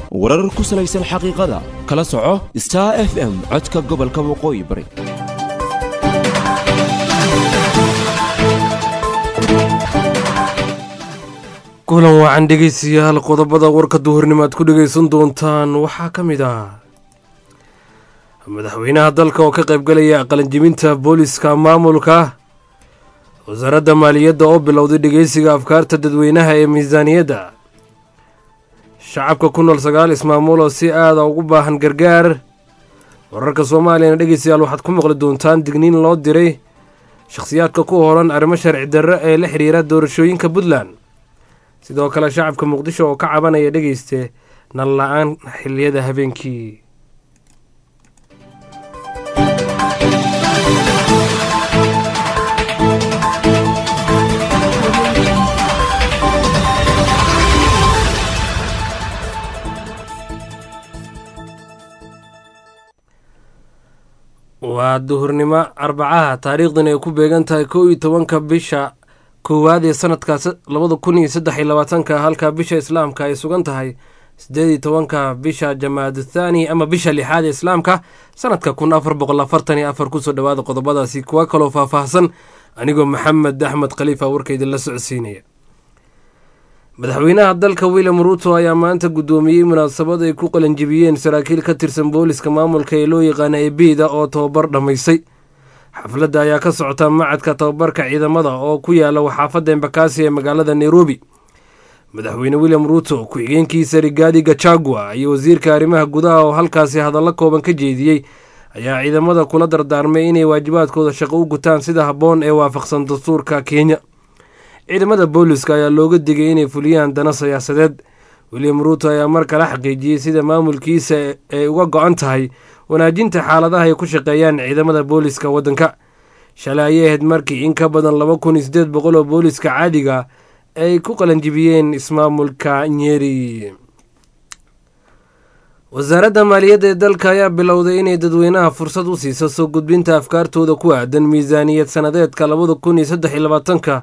warar ku salaysan xaqiiqada kala soco star f m codka gobolka waqooyi bari kulan wacan dhegeystayaal qodobada warka duhurnimo aad ku dhegeysan doontaan waxaa ka mid ah madaxweynaha dalka oo ka qaybgalaya qalanjibinta booliska maamulka wasaaradda maaliyadda oo bilowday dhegeysiga afkaarta dadweynaha ee miisaaniyadda shacabka ku nool sagaal ismaamuul oo si aada ugu baahan gargaar wararka soomaaliyana dhegeystayaal waxaad ku maqli doontaan digniin loo diray shakhsiyaadka ku hoolan arrimo sharci darro ee la xidhiira doorashooyinka puntland sidoo kale shacabka muqdisho oo ka cabanaya dhegeyste nal la-aan xiliyada habeenkii waa duhurnimo arbacaha taariikhdan ay ku beegan tahay kow iyo tobanka bisha koowaad ee sanadkaas labada kun iyo saddex iyo labaatanka halka bisha islaamka ay sugan tahay sideed iyo tobanka bisha jamaad thaani ama bisha lixaad ee islaamka sanadka kun afar boqol afartan iyo afar kusoo dhawaada qodobadaasi kuwa kaloo faahfaahsan anigoo maxamed axmed khaliifa warkaydin la socodsiinaya madaxweynaha dalka william ruuto ayaa maanta guddoomiyey munaasabad ay ku qalanjibiyeen saraakiil ka tirsan booliska maamulka ee loo yaqaana ebeida oo tababar dhammaystay xafladda ayaa ka socota macadka tababarka ciidamada oo ku yaala waxaafadda embakasi ee magaalada nairobi madaxweyne william ruuto ku-xigeenkiisa rigaadi gachagua iyo wasiirka arrimaha gudaha oo halkaasi hadallo kooban ka jeediyey ayaa ciidamada kula dardaarmay inay waajibaadkooda shaqo u gutaan sida habboon ee waafaqsan dastuurka kenya ciidamada booliska ayaa looga digay inay fuliyaan dana siyaasadeed william ruuto ayaa mar kale xaqiijiyey sida maamulkiisa ay uga go-an tahay wanaajinta xaaladaha ay ku shaqeeyaan ciidamada booliska waddanka shalay ayay ahayd markii in ka badan laba kun iyo siddeed boqol oo booliska caadiga ay ku qalanjibiyeen ismaamulka nyeri wasaaradda maaliyadda ee dalka ayaa bilowday inay dadweynaha fursad u siiso soo gudbinta afkaartooda ku aadan miisaaniyad sanadeedka labada kun iyo saddex iyo labaatanka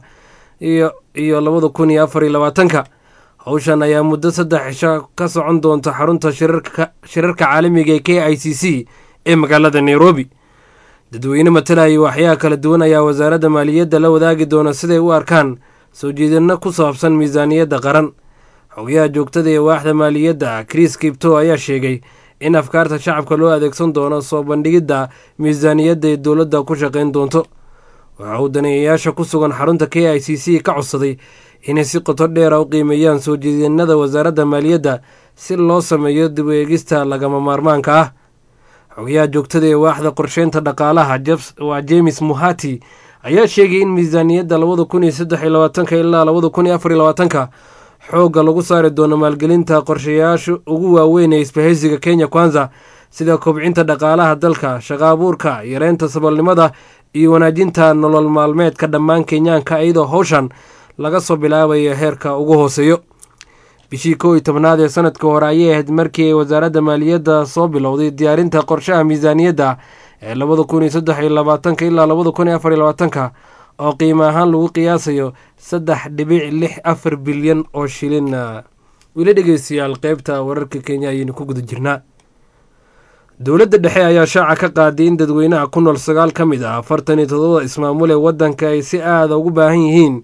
iyo labada kun iyo afar iyo labaatanka howshan ayaa muddo saddex cisho ka socon doonta xarunta shirarka caalamiga ee k i c c ee magaalada nairobi dadweyne matalaya waxyaha kala duwan ayaa wasaaradda maaliyadda la wadaagi doona siday u arkaan soo jeedino ku saabsan miisaaniyadda qaran xogayaha joogtada ee waaxda maaliyadda chris kibto ayaa sheegay in afkaarta shacabka loo adeegsan doono soo bandhigidda miisaaniyadda ee dowladda ku shaqayn doonto waxa uu daneeyayaasha ku sugan xarunta k i c c ka codsaday inay si qoto dheera u qiimeeyaan soo jeedinada wasaaradda maaliyadda si loo sameeyo dib u eegista lagama maarmaanka ah xogayaha joogtada ee waaxda qorsheynta dhaqaalaha waa james muhati ayaa sheegay in miisaaniyadda labada kun iyo saddex iyo labaatanka ilaa labada kun iyo afar iyo labaatanka xoogga lagu saari doono maalgelinta qorshayaasha ugu waaweyn ee isbahaysiga kenya kwanza sida kobcinta dhaqaalaha dalka shaqa abuurka yareynta saboolnimada iyo wanaajinta nolol maalmeedka dhammaan kenyaanka iyadoo howshan laga soo bilaabayo heerka ugu hooseeyo bishii kow iyo tobnaad ee sanadka hore ayay ahayd markii ay wasaaradda maaliyadda soo bilowday diyaarinta qorshaha miisaaniyadda ee labada kun iyo saddex iyo labaatanka ilaa labada kun iyo afar iyo labaatanka oo qiimo ahaan lagu qiyaasayo saddex dhibic lix afar bilyan oo shilin weli dhegeystayaal qeybta wararka kenya ayaynu ku guda jirnaa dowladda dhexe ayaa shaaca ka qaaday in dadweynaha ku nool sagaal ka mid ah afartan iyo todobada ismaamul ee waddanka ay si aada ugu baahan yihiin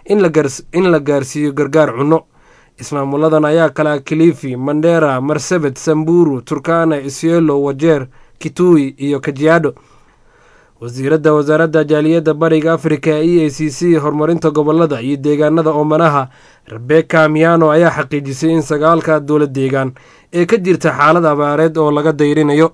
in la gaarsiiyo gargaar cunno ismaamuladan ayaa kala kilifi mandera marsabet samburu turkana isiolo wajeer kitui iyo kajiado wasiiradda wasaaradda jaaliyadda bariga afrika e a c c horumarinta gobolada iyo deegaanada oomanaha rebeka miano ayaa xaqiijisay in sagaalka dowlad deegaan ee ka jirta xaalad abaareed oo laga dayrinayo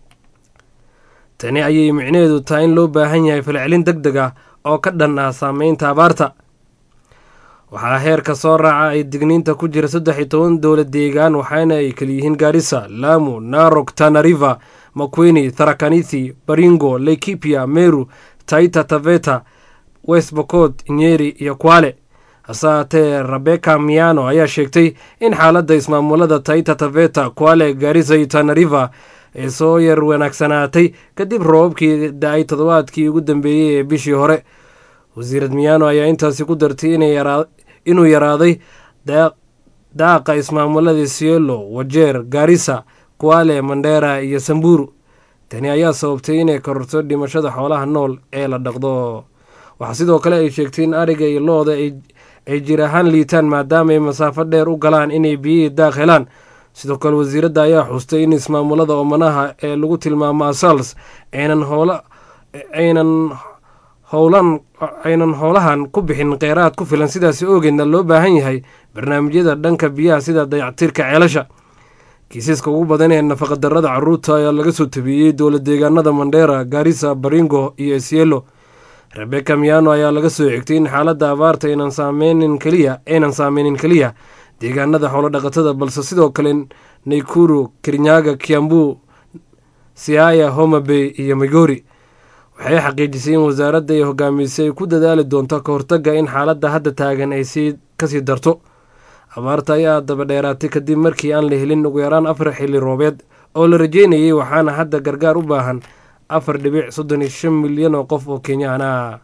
tani ayay micnaheedu tahay in loo baahan yahay falcelin deg deg ah oo ka dhan ah saameynta abaarta waxaa heerka soo raaca ay digniinta ku jira saddex iyo toban dowlad deegaan waxaana ay kaliyihiin gaarisa lamu narok tanariva makwini tharakanithi baringo laikipia meru taita taveta west bocot nyeri iyo kwale hase haatee rebeka miano ayaa sheegtay in xaaladda ismaamulada taita taveta kwale garisa iyo tanariva ay soo yar wanaagsanaatay kadib roobabkii da-ay toddobaadkii ugu dambeeyey ee bishii hore wasiirad miyaano ayaa intaasi ku dartay inuu yaraaday daaqa ismaamulada sielo wajeer gaarisa kuale mandheera iyo samburu tani ayaa sababtay inay kororto dhimashada xoolaha nool ee la dhaqdo waxaa sidoo kale ay sheegtay in ariga iyo looda ay jir ahaan liitaan maadaama ay masaafo dheer u galaan inay biyihii daaq helaan sidoo kale wasiiradda ayaa xustay in ismaamulada oomanaha ee lagu tilmaamo asals aynan hoola aynan howlan aynan howlahan ku bixin kheyraad ku filan sidaasi oogeedna loo baahan yahay barnaamijyada dhanka biyaha sida dayactirka ceelasha kiisaska ugu badan ee nafaqadarrada caruurta ayaa laga soo tabiyey dowla deegaanada mandheera gaarisa baringo iyo esielo rebeka miano ayaa laga soo xigtay in xaaladda abaarta aynan saameynin keliya aynan saameynin keliya deegaanada xoolodhaqatada balse sidoo kale naykuru kirinyaga kiambu siaya homabey iyo migori waxay xaqiijisay in wasaaradda ay hogaamisay ay ku dadaali doonto ka hortagga in xaaladda hadda taagan ay sii kasii darto abaarta ayaa daba dheeraatay kadib markii aan la helin ugu yaraan afar xilli roobeed oo la rajeynayay waxaana hadda gargaar u baahan afar dhibic soddon iyo shan milyan oo qof oo kenyaan ah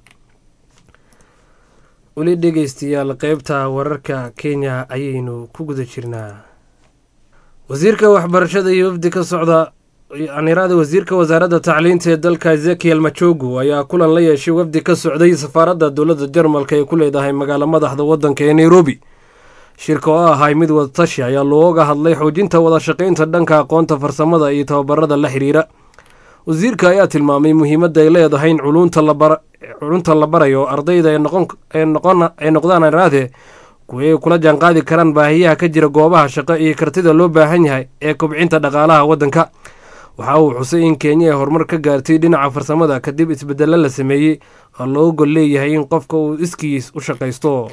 weli dhegeystayaal qeybta wararka kenya ayaynu ku guda jirnaa wasiirka waxbarashada iyo wafdi ka socda anirada wasiirka wasaaradda tacliinta ee dalka ezekiel machogu ayaa kulan la yeeshay wafdi ka socday safaaradda dowladda jarmalka ee ku leedahay magaalo madaxda waddanka ee nairobi shirka oo ahay mid wadatashi ayaa looga hadlay xoojinta wada shaqaynta dhanka aqoonta farsamada iyo tababarada la xiriira wasiirka ayaa tilmaamay muhiimadda ay leedahay in culunta la barayo ardayda ay noqdaan araade kuwa ay kula jaanqaadi karaan baahiyaha ka jira goobaha shaqo iyo kartida loo baahan yahay ee kobcinta dhaqaalaha waddanka waxa uu xusay in kenya ay horumar ka gaartay dhinaca farsamada kadib isbedelo la sameeyey oo loo gol leeyahay in qofka uu iskiis u shaqaysto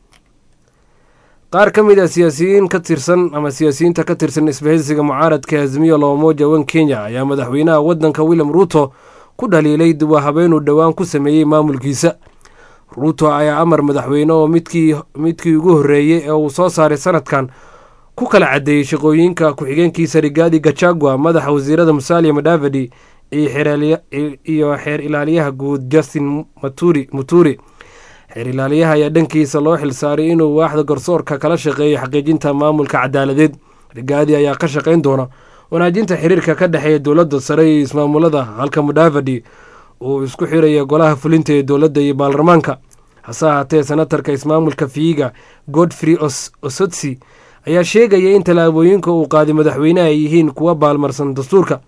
qaar ka mid a siyaasiyiin ka tirsan ama siyaasiyiinta ka tirsan isbahaysiga mucaaradka azmiyo loomoja wan kenya ayaa madaxweynaha waddanka william ruuto ku dhaliilay duwa habeenuu dhowaan ku sameeyey maamulkiisa ruuto ayaa amar madaxweyne oo midkii ugu horreeyey ee uu soo saaray sanadkan ku kala caddeeyey shaqooyinka ku-xigeenkiisa rigaadi gachagua madaxa wasiirada musalia madavadi iyo xeer ilaaliyaha guud justin muturi xeer ilaaliyaha ayaa dhankiisa loo xilsaaray inuu waaxda garsoorka kala shaqeeyo xaqiijinta maamulka cadaaladeed rigaadi ayaa ka shaqayn doona wanaajinta xiriirka ka dhexeeya dowladda sare iyo ismaamulada halka mudavadi uu isku xiraya golaha fulinta ee dowladda iyo baarlamaanka hase ahaatee senatarka ismaamulka fiiga godfrey osotsi ayaa sheegaya in tallaabooyinka uu qaaday madaxweyneha ay yihiin kuwa baalmarsan dastuurka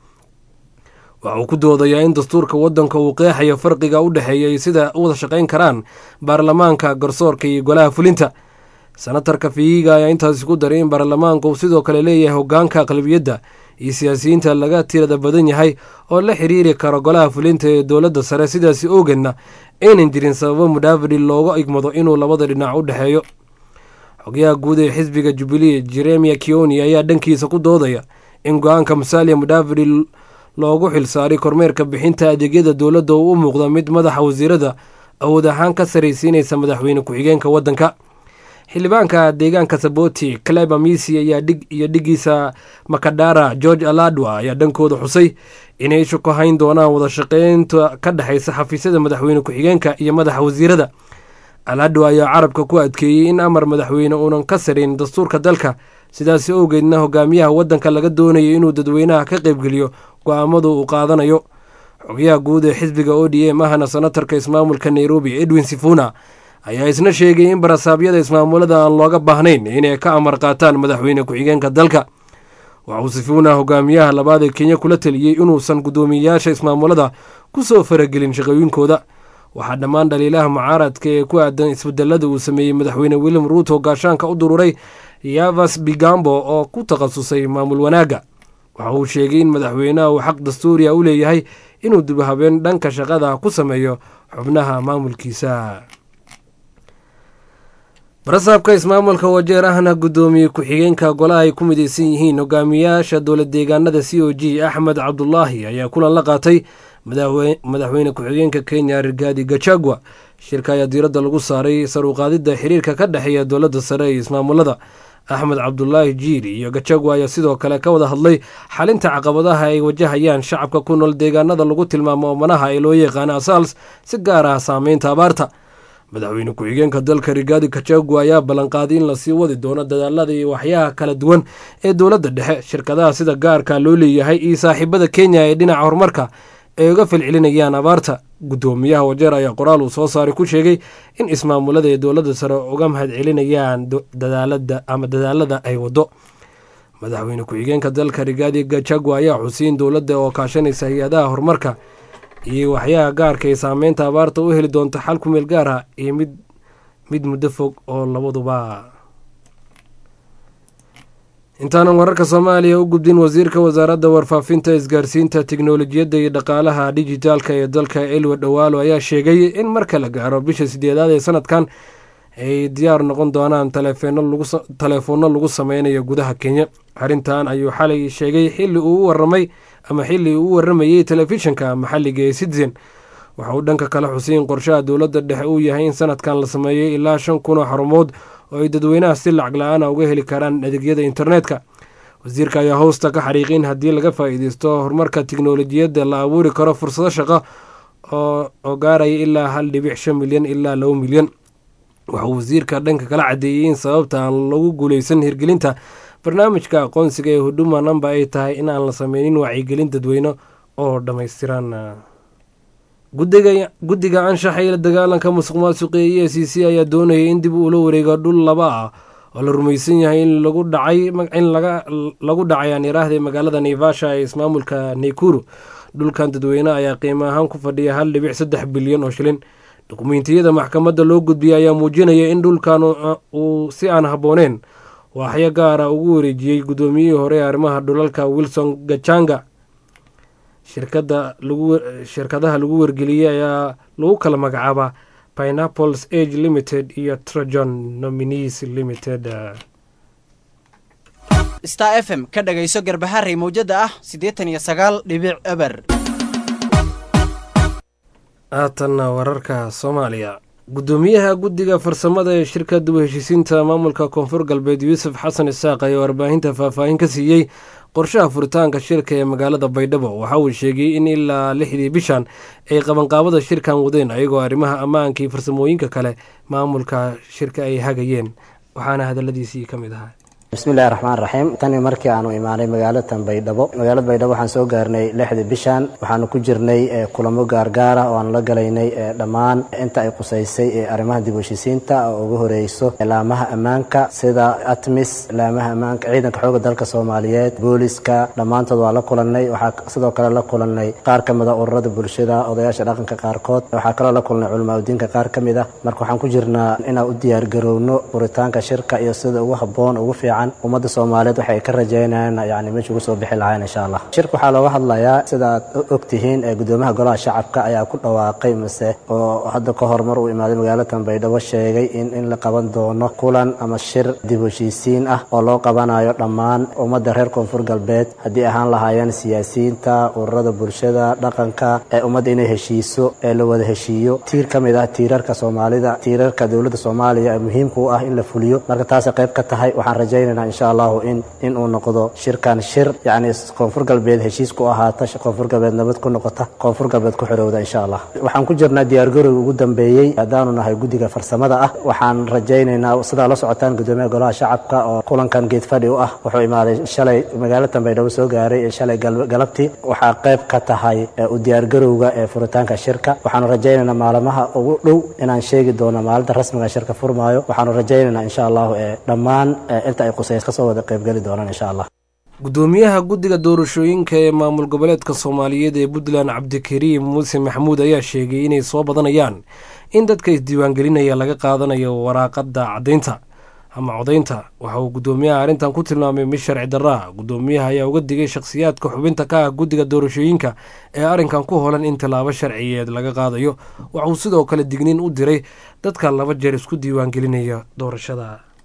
waxa uu ku doodayaa in dastuurka waddanka uu qeexayo farqiga u dhexeeya iyo sida u wada shaqayn karaan baarlamaanka garsoorka iyo golaha fulinta senatarka fiiga ayaa intaasi ku daray in baarlamaanka uu sidoo kale leeyahay hogaanka aqlabiyadda iyo siyaasiyiinta laga tirada badan yahay oo la xiriiri karo golaha fulinta ee dowladda sare sidaasi oogeedna aynan jirin sababo mudhaafadi looga igmado inuu labada dhinac u dhexeeyo xogayaha guud ee xisbiga jubilee jeremia kioni ayaa dhankiisa ku doodaya in go-aanka musalia mudhaafadi loogu xilsaaray kormeerka bixinta adeegyada dowladda uu u muuqda mid madaxa wasiirada awood ahaan ka saraysiinaysa madaxweyne ku-xigeenka waddanka xildhibaanka deegaanka saboti cleba misi ayaa dhig iyo dhigiisa makadara george aladwa ayaa dhankooda xusay inay ishu ku hayn doonaan wada shaqeynta ka dhexaysa xafiisyada madaxweyne ku-xigeenka iyo madaxa wasiirada aladwa ayaa carabka ku adkeeyey in amar madaxweyne uunan ka sarayn dastuurka dalka sidaasi owgeedna hogaamiyaha waddanka laga doonayo inuu dadweynaha ka qaybgeliyo go-aamadu uu qaadanayo xogayaha guud ee xisbiga o d m ahna senatarka ismaamulka nairobi edwin sifuna ayaa isna sheegay in barasaabyada ismaamulada aan looga baahnayn inay ka amar qaataan madaxweyne ku-xigeenka dalka waxauu sifuna hogaamiyaha labaad ee kenya kula taliyey inuusan guddoomiyeyaasha ismaamulada ku soo faragelin shaqooyinkooda waxaa dhammaan dhaliilaha mucaaradka ee ku aadan isbedelada uu sameeyey madaxweyne william ruuto gaashaanka u dururay yavas bigambo oo ku takhasusay maamul wanaagga waxa uu sheegay in madaxweynaha uu xaq dastuuriya u leeyahay inuu dibhabeen dhanka shaqada ku sameeyo xubnaha maamulkiisa barasaabka ismaamulka wajeer ahna guddoomiye ku-xigeenka golaha ay ku midaysan yihiin hogaamiyaasha dowlad deegaanada c o g axmed cabdulaahi ayaa kulan la qaatay madaxweyne ku-xigeenka kenya rigaadi gachagua shirka ayaa diiradda lagu saaray saruqaadidda xiriirka ka dhexeeya dowladda sare iyo ismaamulada axmed cabdulaahi jiiri iyo gachagua ayaa sidoo kale ka wada hadlay xalinta caqabadaha ay wajahayaan shacabka ku nool deegaanada lagu tilmaamo oomanaha ee loo yaqaano asaals si gaar ah saameynta abaarta madaxweyne ku-xigeenka dalka rigaadi kachagua ayaa ballanqaaday in lasii wadi doono dadaalada iyo waxyaha kala duwan ee dowladda dhexe shirkadaha sida gaarka loo leeyahay iyo saaxiibada kenya ee dhinaca horumarka ay uga falcelinayaan abaarta guddoomiyaha wajeer ayaa qoraal uu soo saaray ku sheegay in ismaamulada ee dowladda sare uga mahad celinayaan dadaalada ama dadaalada ay wado madaxweyne ku-xigeenka dalka rigaadi gachagua ayaa xusiin dowladda oo kaashanaysa hay-adaha horumarka iyo waxyaha gaarka ee saameynta abaarta u heli doonta xal ku meel gaar ah iyo mid mid muddo fog oo labaduba intaanan wararka soomaaliya u gudbin wasiirka wasaaradda warfaafinta isgaarsiinta tiknolojiyadda iyo dhaqaalaha dijitaalka ee dalka elwa dhawaalo ayaa sheegay in marka la gaaro bisha sideedaad ee sanadkan ay diyaar noqon doonaan taleefoonno lagu sameynayo gudaha kenya arrintan ayuu xalay sheegay xilli uu u waramay ama xilli uu u waramayey telefishinka maxalliga ee citizen waxa uu dhanka kale xuseyn qorshaha dowladda dhexe uu yahay in sanadkan la sameeyey ilaa shan kun oo xarumood oo ay dadweynaha si lacag la-aana uga heli karaan adeegyada internetka wasiirka ayaa hoosta ka xariiqay in haddii laga faa-iideysto horumarka tiknolojiyadda la abuuri karo fursado shaqo oo gaaraya ilaa hal dhibic shan milyan ilaa laba milyan waxauu wasiirka dhanka kala cadeeyey in sababta aan lagu guuleysan hirgelinta barnaamijka aqoonsiga ee huduma namba ay tahay in aan la sameynin wacyigelin dadweyne oo dhammaystiran guddiga anshaxa iyo la dagaalanka musuq maasuqa ee e c c ayaa doonayay in dib uula wareego dhul laba ah oo la rumaysan yahay in lagu dhacay in lagu dhacay aan iraahday magaalada naivasha ee ismaamulka naykuru dhulkan dadweyne ayaa qiimo ahaan ku fadhiya hal dhibic saddex bilyan oo shilin dukumeentiyada maxkamadda loo gudbiyay ayaa muujinaya in dhulkan uu si aan habbooneen waaxyo gaara ugu wareejiyey guddoomiyihii hore ee arrimaha dhulalka wilson gachanga shirkadaha lagu wargeliyey ayaa lagu kala magacaabaa pineapples age limited iyo trojon nominees limited star f m ka dhagayso garbaharey mawjada ah siddeetan iyo sagaal dhibic eber haatanna wararka soomaaliya guddoomiyaha guddiga farsamada ee shirka dib u heshiisiinta maamulka koonfur galbeed yuusuf xasan isaaq ayaa warbaahinta faahfaahin ka siiyey qorshaha furitaanka shirka ee magaalada baydhabo waxa uu sheegay in ilaa lixdii bishan ay qabanqaabada shirkan wadeen ayagoo arrimaha ammaanka iyo farsamooyinka kale maamulka shirka ay hagayeen waxaana hadaladiisii ka mid ahaa bismillahi raxmaan raxiim tani markii aanu imaanay magaalatan baydhabo magaalada baydhabo waxaan soo gaarnay lixdii bishan waxaanu ku jirnay kulamo gaargaara oo aanu la galaynay dhammaan inta ay qusaysay arrimaha dib u heshiisiinta oo ugu horeyso laamaha ammaanka sida atmis laamaha ammaanka ciidanka xooga dalka soomaaliyeed booliska dhammaantood waa la kulannay waxaa sidoo kale la kulannay qaar ka mida ururada bulshada odayaasha dhaqanka qaarkood waxaa kaloo la kulnay culimaadudiinka qaar ka mid ah marka waxaan ku jirnaa inaan u diyaargarowno furitaanka shirka iyo sida ugu habboon ugu fiican ummadda soomaaliyeed waxay ka rajeynayaan yani meesha ugu soo bixi lahayn insha allah shirka waxaa looga hadlayaa sida aad og tihiin ee gudoomiyaha golaha shacabka ayaa ku dhawaaqay mise oo hadda ka horumar uu imaaday magaalatan baydhabo sheegay in in la qaban doono kulan ama shir dib heshiisiin ah oo loo qabanayo dhammaan ummadda reer koonfur galbeed haddii ahaan lahaayeen siyaasiyiinta ururada bulshada dhaqanka ee ummadda inay heshiiso ee la wada heshiiyo tiir ka mid ah tiirarka soomaalida tiirarka dowladda soomaaliya ee muhiimka u ah in la fuliyo marka taasay qayb ka tahay waxaan rajaynaya insha allahu in in uu noqdo shirkan shir yacni koonfur galbeed heshiis ku ahaata koonfur galbeed nabad ku noqota koonfur galbeed ku xorowda insha allah waxaan ku jirnaa diyaargarowga ugu dambeeyey haddaanu nahay guddiga farsamada ah waxaan rajaynaynaa sidaa la socotaan gudoomiyaha golaha shacabka oo kulankan geed fadhi u ah wuxuu imaaday shalay magaalatan baydhabo soo gaaray ee shalay galabtii waxaa qayb ka tahay u diyaargarowga ee furitaanka shirka waxaanu rajaynaynaa maalmaha ugu dhow inaan sheegi doono maalinta rasmiga shirka furmaayo waxaanu rajaynaynaa insha allahu ee dhammaan inta ay qusays kasoo wada qaybgeli doonaan insha allah gudoomiyaha guddiga doorashooyinka ee maamul goboleedka soomaaliyeed ee puntland cabdikariim muuse maxamuud ayaa sheegay inay soo badanayaan in dadka isdiiwaangelinaya laga qaadanayo waraaqada caddaynta ama codaynta waxa uu gudoomiyaha arrintan ku tilmaamay mid sharci darraa gudoomiyaha ayaa uga digay shakhsiyaadka xubinta ka ah guddiga doorashooyinka ee arrinkan ku holan in tallaabo sharciyeed laga qaadayo waxauu sidoo kale digniin u diray dadka laba jeer isku diiwaangelinaya doorashada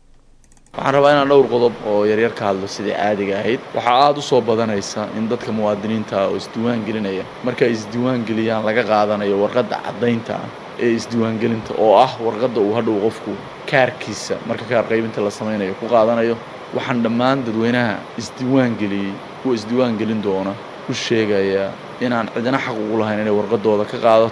waxaan rabaa inaan dhowr qodob oo yaryar ka hadlo sidai caadiga ahayd waxaa aada u soo badanaysa in dadka muwaadiniinta oo isdiiwaan gelinaya markay isdiiwaan geliyaan laga qaadanayo warqadda caddaynta ah ee isdiiwaangelinta oo ah warqadda uu hadhow qofku kaarkiisa marka kaar qaybinta la samaynayo ku qaadanayo waxaan dhammaan dadweynaha isdiiwaan geliyey kuwa isdiiwaan gelin doona u sheegayaa inaan cidina xaq ugu lahayn inay warqadooda ka qaadato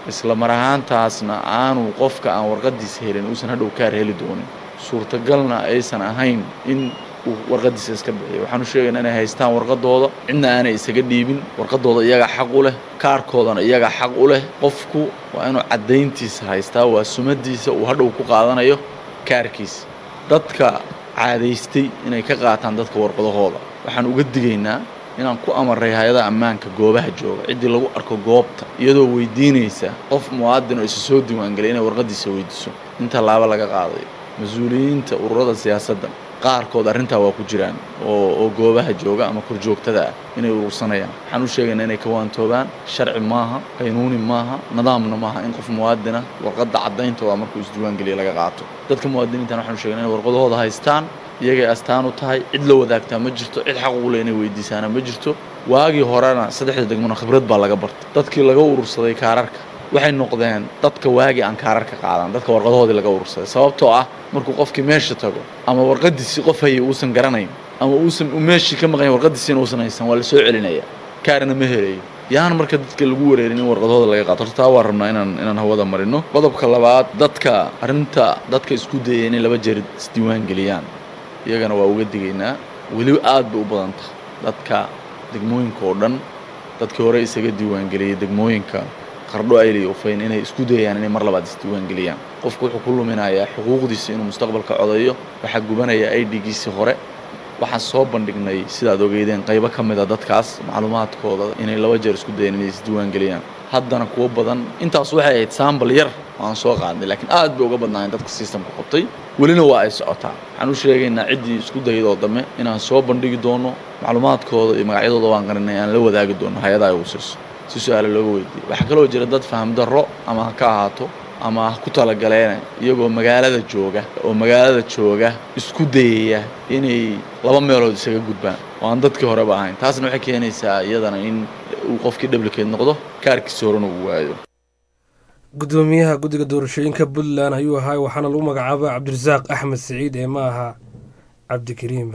isla mar ahaantaasna aanu qofka aan warqadiisa helin uusan hadhow kaar heli doonin suurtagalna aysan ahayn in uu warqadiisa iska bixiyo waxaan u sheegaynaa inay haystaan warqadooda cidna aanay isaga dhiibin warqadooda iyaga xaq u leh kaarkoodana iyaga xaq u leh qofku waa inuu caddayntiisa haystaa waa sumadiisa uu hadhow ku qaadanayo kaarkiisa dadka caadaystay inay ka qaataan dadka warqadahooda waxaan uga digaynaa inaan ku amaray hay-adaha ammaanka goobaha jooga ciddii lagu arko goobta iyadoo weydiinaysa qof muwaadin oo isa soo diiwaangelay inay warqadiisa weydiiso in tallaabo laga qaadayo mas-uuliyiinta ururada siyaasadda qaarkood arrintaa waa ku jiraan oo oo goobaha jooga ama korjoogtada ah inay urursanayaan waxaan u sheegaynaa inay ka waantoobaan sharci maaha qaynuuni maaha nidaamna maaha in qof muwaadina warqadda caddayntooda markuu isdiiwaangeliya laga qaato dadka muwaadiniintan waxaan u sheegnaa inay warqadahooda haystaan iyagay astaan u tahay cid la wadaagtaa ma jirto cid xaq ugu leh inay weydiisaana ma jirto waagii horena saddexda degmona khibrad baa laga bartay dadkii laga urursaday kaararka waxay noqdeen dadka waagii aan kaararka qaadan dadka warqadahoodii laga urursaday sababtoo ah markuu qofkii meesha tago ama warqadiisii qof haya uusan garanayn ama uusan meeshii ka maqayn warqadiisiina uusan haysan waa la soo celinaya kaarina ma helayo yaan marka dadka lagu wareerin in warqadahooda laga qaato horta taa waa rabnaa inaan inaan hawada marino qodobka labaad dadka arrinta dadka isku dayaya inay laba jeer isdiiwaan geliyaan iyagana waa uga digaynaa weli aad bay u badan tahay dadka degmooyinka oo dhan dadkii hore isaga diiwaangeliyey degmooyinka qardho ayliy ufayn inay isku dayayaan inay mar labaad isdiiwaangeliyaan qofku wuxuu ku luminayaa xuquuqdiisa inuu mustaqbalka codayo waxaa gubanaya i d-giisii hore waxaan soo bandhignay sidaad ogeydeen qaybo ka mid a dadkaas macluumaadkooda inay laba jeer isku dayeen inay isdiiwaangeliyaan haddana kuwo badan intaas waxay ahayd saambal yar oo aan soo qaadnay laakiin aad bay uga badnaayeen dadka sistamka qabtay welina waa ay socotaa waxaan u sheegaynaa ciddii isku daydoo dambe inaan soo bandhigi doono macluumaadkooda iyo magacyadooda waan qarinay aan la wadaagi doono hay-adaha ay usirso si su-aale looga weydiiyey waxaa kaloo jira dad faham darro ama ha ka ahaato ama ha ku talagaleena iyagoo magaalada jooga oo magaalada jooga isku dayaya inay laba meelood isaga gudbaan oo aan dadkii horeba ahayn taasna waxay keenaysaa iyadana in uu qofkii dhablikeed noqdo kaarkiisa horena uu waayo gudoomiyaha guddiga doorashooyinka puntland ayuu ahaa waxaana lagu magacaaba cabdirasaaq axmed siciid ee ma aha cabdikariim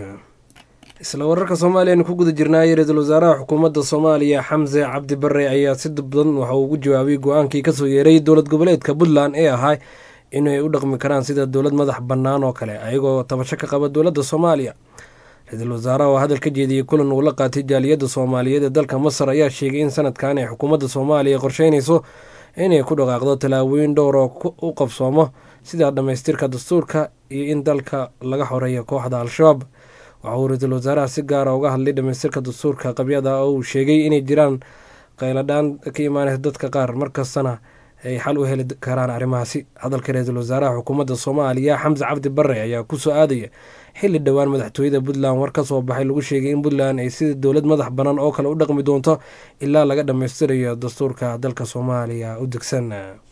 isla wararka soomaaliya aynu ku guda jirnaayay ra-iisul wasaaraha xukuumadda soomaaliya xamse cabdi bare ayaa si badan waxa uu ugu jawaabay go-aankii kasoo yeeray dowlad goboleedka puntland ee ahaa inay u dhaqmi karaan sida dowlad madax bannaan oo kale ayagoo tabasho ka qaba dowladda soomaaliya ra-iisul wasaaraha oo hadal ka jeediyey kulan uu la qaatay jaaliyadda soomaaliyeed ee dalka masar ayaa sheegay in sanadkan ay xukuumadda soomaaliya qorsheynayso inay ku dhaqaaqdo tallaabooyin dhowr oo u qabsoomo sida dhammaystirka dastuurka iyo in dalka laga xoreeyo kooxda al-shabaab waxa uu ra-iisul wasaaraha si gaara uga hadlay dhammaystirka dastuurka qabyada oo uu sheegay inay jiraan qayladhaan ka imaanaysa dadka qaar markastana ay xal u heli karaan arrimahaasi hadalka ra-iisul wasaaraha xukuumadda soomaaliya xamse cabdi bare ayaa kusoo aadaya xilli dhowaan madaxtooyada puntland war ka soo baxay lagu sheegay in puntland ay sida dowlad madax bannaan oo kale u dhaqmi doonto ilaa laga dhammaystirayo dastuurka dalka soomaaliya u degsan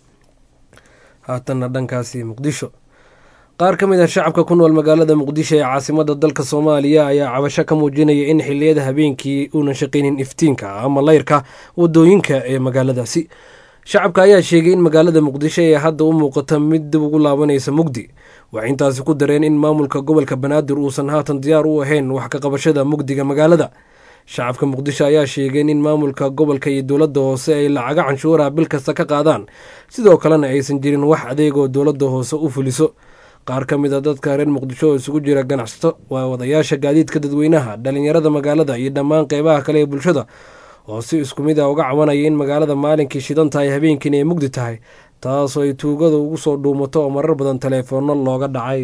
haatanna dhankaasi muqdisho qaar ka mid ah shacabka ku nool magaalada muqdisho ee caasimada dalka soomaaliya ayaa cabasho ka muujinaya in xiliyada habeenkii uunan shaqaynin iftiinka ama layrka wadooyinka ee magaaladaasi shacabka ayaa sheegay in magaalada muqdisho ee hadda u muuqata mid dib ugu laabanaysa mugdi waxay intaasi ku dareen in maamulka gobolka banaadir uusan haatan diyaar u ahayn wax ka qabashada mugdiga magaalada shacabka muqdisho ayaa sheegeen in maamulka gobolka iyo dowladda hoose ay lacaga canshuuraha bil kasta ka qaadaan sidoo kalena aysan jirin wax adeegoo dowladda hoose u fuliso qaar ka mid a dadka reer muqdisho oo isugu jira ganacsato waa wadayaasha gaadiidka dadweynaha dhalinyarada magaalada iyo dhammaan qeybaha kale ee bulshada oo si isku mid a uga cabanaya in magaalada maalinkii shidan tahay habeenkiina ay mugdi tahay taasoo ay tuugada ugu soo dhuumato oo marar badan taleefoonno looga dhacay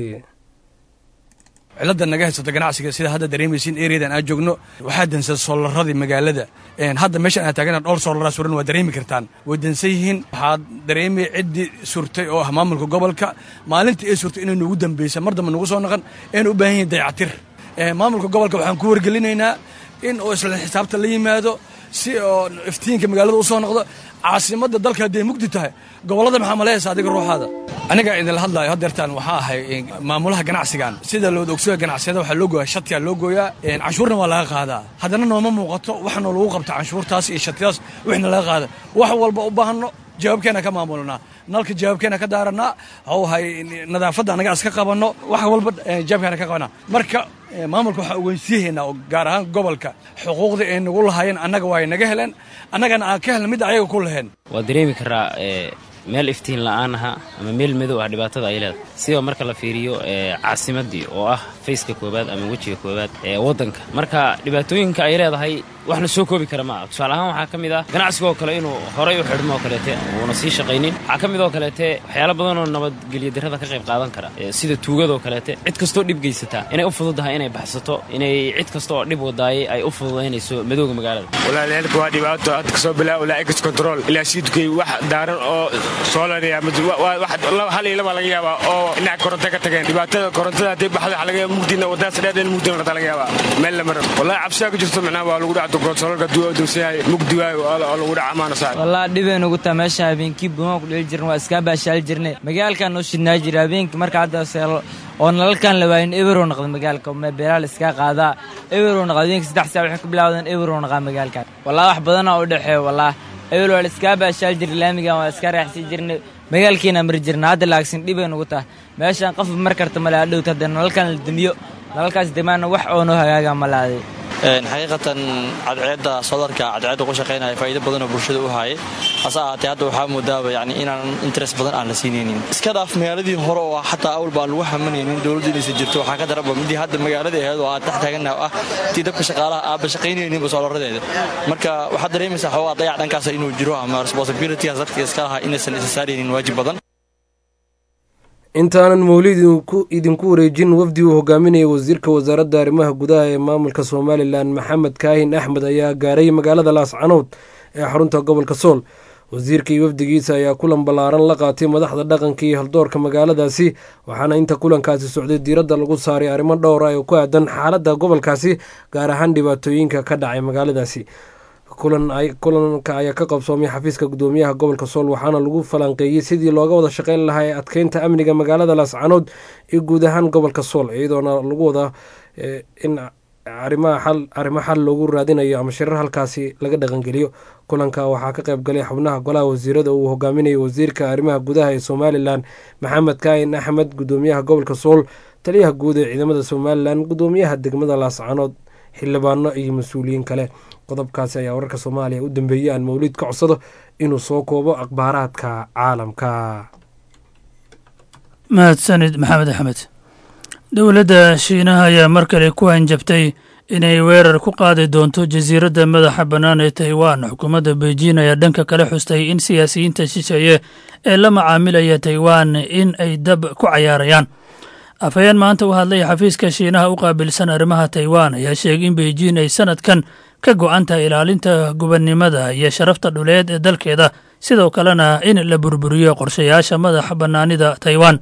cilada naga haysata ganacsiga sida hadda dareemaysiin ereadan aad joogno waxaa dansan soolaradii magaalada hadda meeshaan aad taagana dhowr soolaraa suran waa dareemi kartaan way dansan yihiin waxaad dareemay ciddii surtay oo ah maamulka gobolka maalintii ay surtay inay nugu dambeysa mar dambe nugu soo naqan aynu u baahan yihin dayacatir maamulka gobolka waxaan ku wargelinaynaa in uu isla xisaabta la yimaado si oo iftiinka magaalada u soo noqdo caasimadda dalka hadday mugdi tahay gobollada maxaa malayaysa adiga ruuxaada aniga idinla hadlaayo hadeertaan waxaa ahay maamulaha ganacsigan sida looda ogsoya ganacsiyada waxaa loo gooyaa shatiyaa loo gooyaa canshuurna waa laga qaadaa haddana nooma muuqato waxaanoo lagu qabta canshuurtaas iyo shatiyaas wixna laga qaada wax walba u baahno jawaabkeena ka maamulnaa nalka jawaabkeena ka daaranaa hawhay nadaafadda annaga iska qabanno wax walba jawaabkeena ka qabanaa marka maamulka waxaa ogeysiyahaynaa oo gaar ahaan gobolka xuquuqdii ay nagu lahaayeen annaga waa ay naga heleen annagana aan ka helna midda ayaga ku laheen waa dareemi karaa meel iftiin la'aan aha ama meel madow ah dhibaatada ay leedahay sidoo marka la fiiriyo caasimaddii oo ah fayska koowaad ama wejiga koowaad ee waddanka marka dhibaatooyinka ay leedahay wax la soo koobi kara ma aha tusaale ahaan waxaa ka mid ah ganacsigoo kale inuu horay u xidhmo oo kaleete uuna sii shaqaynin waxaa ka mid oo kaleete waxyaalo badanoo nabadgelyo darrada ka qayb qaadan kara sida tuugadoo kaleete cid kastoo dhib geysataa inay u fududahay inay baxsato inay cid kasta oo dhib wadaayay ay u fududaynayso madowga magaalada walaalyaelka waa dhibaato hadda kasoo bilaabo ilaa ex control ilaa siidkay wax daaran oo soolanaya hal iyo laba laga yaabaa oo dhinaca koronto ka tageen dhibaatada korontada haddii baxda waxa laga yaaba mugdiina waddaas dheer in mugdiina rata laga yaabaa meel la maro wallahi cabsiyaa ku jirto macnaha waa lagu dhaca konsololka duwadowsayahay mugdi waayo oo lagu dhaca amaana saar wallahi dhibeen ugu taa meesha habeenkii buumaan ku dheli jirna waa iskaa baashaali jirnay magaalkan noo shidnaa jira habeenkii marka hadda seelo oo nalalkan la waayin eberow noqda magaalka beeraal iskaa qaadaa eberow noqda habeenkii saddex saa waxay ku bilaawdeen eberow noqaa magaalkan wallahi wax badanaa u dhexeeya wallahi ebel waa la iskaa baashaali jirnay laamigan waa iskaa raaxsii jirnay magaalkiina mari jirna hadda laagsin dhibay nugu tahay meeshaan qof mar karta male adhowta hadda nalalkan la demiyo nalalkaas demaana wax oo noo hagaaga malaaday xaqiiqatan cadceedda sodarka cadceedda ku shaqaynaya faa'iido badan oo bulshada u haayay hase ahaatee hadda waxaa moodaaba yani inaan interest badan aan la siinaynin iska dhaaf magaaladii hore oo xataa awal baan lagu hamanaynin dowladdu inaysan jirto waxaa ka daraba midii hadda magaaladii ahayd oo aan dhex taaganaha ah tii dabka shaqaalaha aaba shaqaynayninba soolaradeeda marka waxaad dareemaysaa xoogaa dayac dhankaas inuu jiro ama responsibilitygaas dadka iska lahaa inaysan isa saaraynin waajib badan intaanan mawlid idinku wareejin wafdi uu hogaaminayay wasiirka wasaaradda arrimaha gudaha ee maamulka somalilan maxamed kaahin axmed ayaa gaaray magaalada laascanood ee xarunta gobolka sool wasiirka iyo wafdigiisa ayaa kulan ballaaran la qaatay madaxda dhaqanka iyo haldoorka magaaladaasi waxaana inta kulankaasi socday diiradda lagu saaray arrimo dhowra oo ku aadan xaaladda gobolkaasi gaar ahaan dhibaatooyinka ka dhacay magaaladaasi kulanka ayaa ka qabsoomay xafiiska gudoomiyaha gobolka sool waxaana lagu falanqeeyey sidii looga wada shaqeyn lahaa ee adkeynta amniga magaalada laascanood iyo guud ahaan gobolka sool iyadoona lagu wada in arrimo xal loogu raadinayo ama shirar halkaasi laga dhaqangeliyo kulanka waxaa ka qayb galay xubnaha golaha wasiirada uu hogaaminayay wasiirka arrimaha gudaha ee somalilan maxamed kaahin axmed gudoomiyaha gobolka sool taliyaha guud ee ciidamada somalilan gudoomiyaha degmada laascanood xildhibaano iyo mas-uuliyiin kale qodobkaasi ayaa wararka soomaaliya u dambeeyey aan mawlid ka codsado inuu soo koobo akhbaaraadka caalamka mahadsanid maxamed axmed dowladda shiinaha ayaa mar kale ku hanjabtay inay weerar ku qaadi doonto jasiiradda madaxa bannaan ee taiwan xukuumadda beijing ayaa dhanka kale xustay in siyaasiyiinta shisheeye ee la macaamilaya taiwan in ay dab ku cayaarayaan afhayeen maanta u hadlay xafiiska shiinaha u qaabilsan arrimaha taiwan ayaa sheegay in beijing ay sanadkan ka go-an tahay ilaalinta gubannimada iyo sharafta dhuleed ee dalkeeda sidoo kalena in la burburiyo qorshayaasha madaxa bannaanida taiwan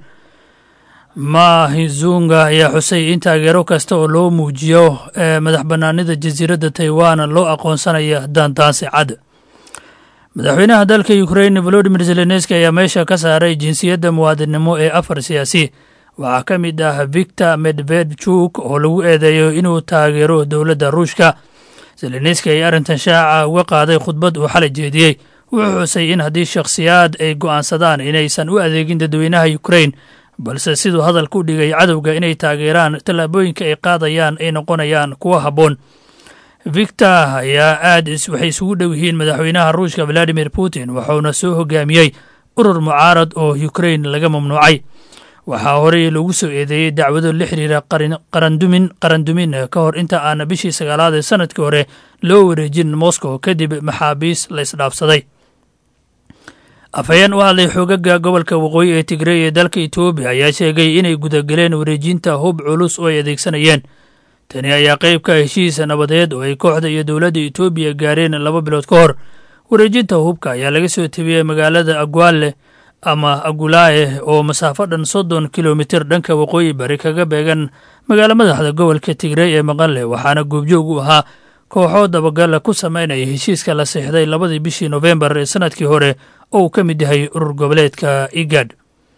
mahizunga ayaa xusay in taageero kasta oo loo muujiyo ee madax bannaanida jasiiradda taiwan loo aqoonsanaya daandaansi cad madaxweynaha dalka ukrain volodimir zelenski ayaa meesha ka saaray jinsiyadda muwaadinnimo ee afar siyaasi waxaa ka mid ah victor medvedchuk oo lagu eedeeyo inuu taageero dowladda ruushka zelenski ayaa arrintan shaaca uga qaaday khudbad uu xalay jeediyey wuxuu xusay in haddii shakhsiyaad ay go'aansadaan inaysan u adeegin dadweynaha ukrain balse siduu hadalka u dhigay cadowga inay taageeraan tallaabooyinka ay qaadayaan ay noqonayaan kuwo habboon victor ayaa aad waxay isugu dhow yihiin madaxweynaha ruushka valadimir putin wuxuuna soo hogaamiyey urur mucaarad oo ukrain laga mamnuucay waxaa horey lagu soo eedeeyey dacwado la xiriira qarandumin qarandumin ka hor inta aan bishii sagaalaad ee sanadkii hore loo wareejin moscow kadib maxaabiis la isdhaafsaday afhayeen u hadlay xoogaga gobolka waqooyi ee tigrey ee dalka etoobiya ayaa sheegay inay gudageleen wareejinta hub culus oo ay adeegsanayeen tani ayaa qayb ka heshiis nabadeed oo ay kooxda iyo dowladda etoobiya gaareen laba bilood ka hor wareejinta hubka ayaa laga soo tebiyey magaalada agwaale ama agulaaye oo masaafo dhan soddon kilomitir dhanka waqooyi bari kaga beegan magaalo madaxda gobolka tigrey ee maqanle waxaana goobjoog u ahaa kooxoo dabagala ku sameynaya heshiiska la seexday labadii bishii nofembar ee sanadkii hore oo uu ka mid yahay urur goboleedka igad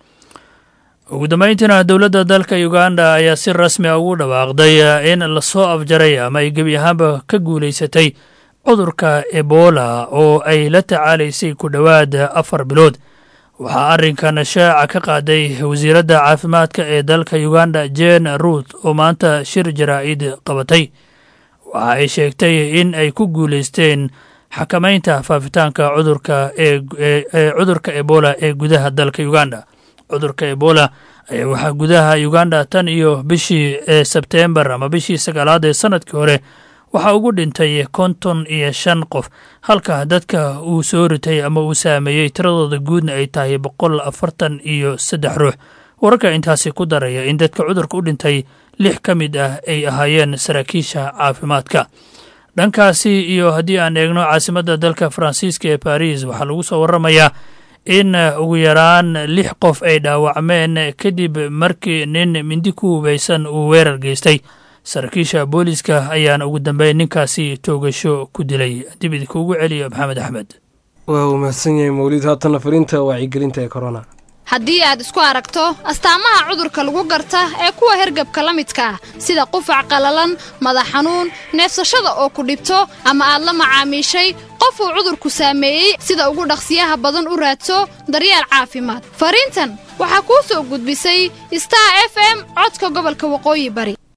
ugu dambayntiina dowladda dalka uganda ayaa si rasmi a ugu dhawaaqday in lasoo afjaray ama ay gebi ahaanba ka guulaysatay cudurka ebola oo ay la tacaalaysay ku dhowaad afar bilood waxaa arrinkan shaaca ka qaaday wasiiradda caafimaadka ee dalka uganda jen ruut oo maanta shir jaraa'id qabatay waxa ay sheegtay in ay ku guulaysteen xakamaynta faafitaanka cudurka ee cudurka ebola ee gudaha dalka uganda cudurka ebola ayaa waxaa gudaha uganda tan iyo bishii sebteembar ama bishii sagaalaad ee sanadkii hore waxaa ugu dhintay konton iyo shan qof halka dadka uu soo ritay ama uu saameeyey tiradooda guudna ay tahay boqol afartan iyo saddex ruux wararka intaasi ku daraya in dadka cudurka u dhintay lix ka mid ah ay ahaayeen saraakiisha caafimaadka dhankaasi iyo haddii aan eegno caasimadda dalka faransiiska ee baris waxaa lagu soo waramayaa in ugu yaraan lix qof ay dhaawacmeen kadib markii nin mindi ku hubaysan uu weerar geystay saraakiisha booliiska ayaana ugu dambeyn ninkaasi toogasho ku dilay dib idinkuugu celiyo maxamed axmed waa uu mahadsan yahay mawlid haatanna fariinta wacyigelinta ee korona haddii aad isku aragto astaamaha cudurka lagu garta ee kuwa hergabka la midka ah sida qufac qallalan madax xanuun neefsashada oo ku dhibto ama aad la macaamiishay qof uu cudurku saameeyey sida ugu dhaqsiyaha badan u raadso daryeel caafimaad fariintan waxaa kuu soo gudbisay star f m codka gobolka waqooyi bari